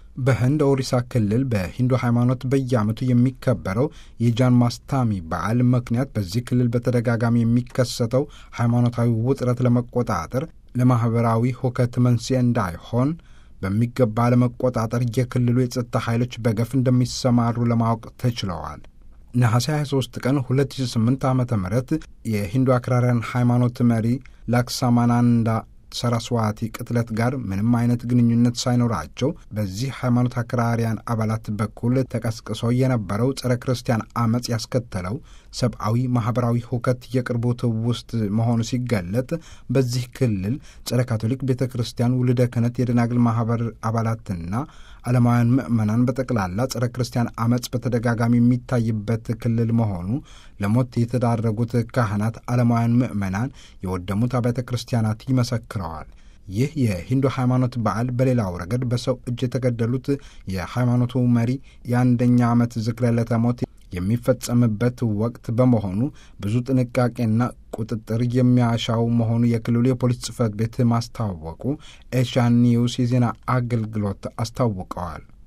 በህንድ ኦሪሳ ክልል በሂንዱ ሃይማኖት በየዓመቱ የሚከበረው የጃን ማስታሚ በዓል ምክንያት በዚህ ክልል በተደጋጋሚ የሚከሰተው ሃይማኖታዊ ውጥረት ለመቆጣጠር ለማኅበራዊ ሁከት መንስኤ እንዳይሆን በሚገባ ለመቆጣጠር የክልሉ የጸጥታ ኃይሎች በገፍ እንደሚሰማሩ ለማወቅ ተችለዋል። ነሐሴ 23 ቀን 2008 ዓ ም የሂንዱ አክራሪያን ሃይማኖት መሪ ላክሳማናንዳ ሰራስዋቲ ቅጥለት ጋር ምንም አይነት ግንኙነት ሳይኖራቸው በዚህ ሃይማኖት አክራሪያን አባላት በኩል ተቀስቅሶ የነበረው ጸረ ክርስቲያን አመፅ ያስከተለው ሰብአዊ፣ ማኅበራዊ ሁከት የቅርቡ ትውስት መሆኑ ሲገለጥ በዚህ ክልል ጸረ ካቶሊክ ቤተ ክርስቲያን ውልደ ክህነት የደናግል ማኅበር አባላትና ዓለማውያን ምዕመናን በጠቅላላ ጸረ ክርስቲያን አመፅ በተደጋጋሚ የሚታይበት ክልል መሆኑ ለሞት የተዳረጉት ካህናት፣ ዓለማውያን ምዕመናን፣ የወደሙት አብያተ ክርስቲያናት ይመሰክረዋል። ይህ የሂንዱ ሃይማኖት በዓል በሌላው ረገድ በሰው እጅ የተገደሉት የሃይማኖቱ መሪ የአንደኛ ዓመት ዝክረ ዕለተ ሞት የሚፈጸምበት ወቅት በመሆኑ ብዙ ጥንቃቄና ቁጥጥር የሚያሻው መሆኑ የክልሉ የፖሊስ ጽሕፈት ቤት ማስታወቁ ኤሻን ኒውስ የዜና አገልግሎት አስታውቀዋል።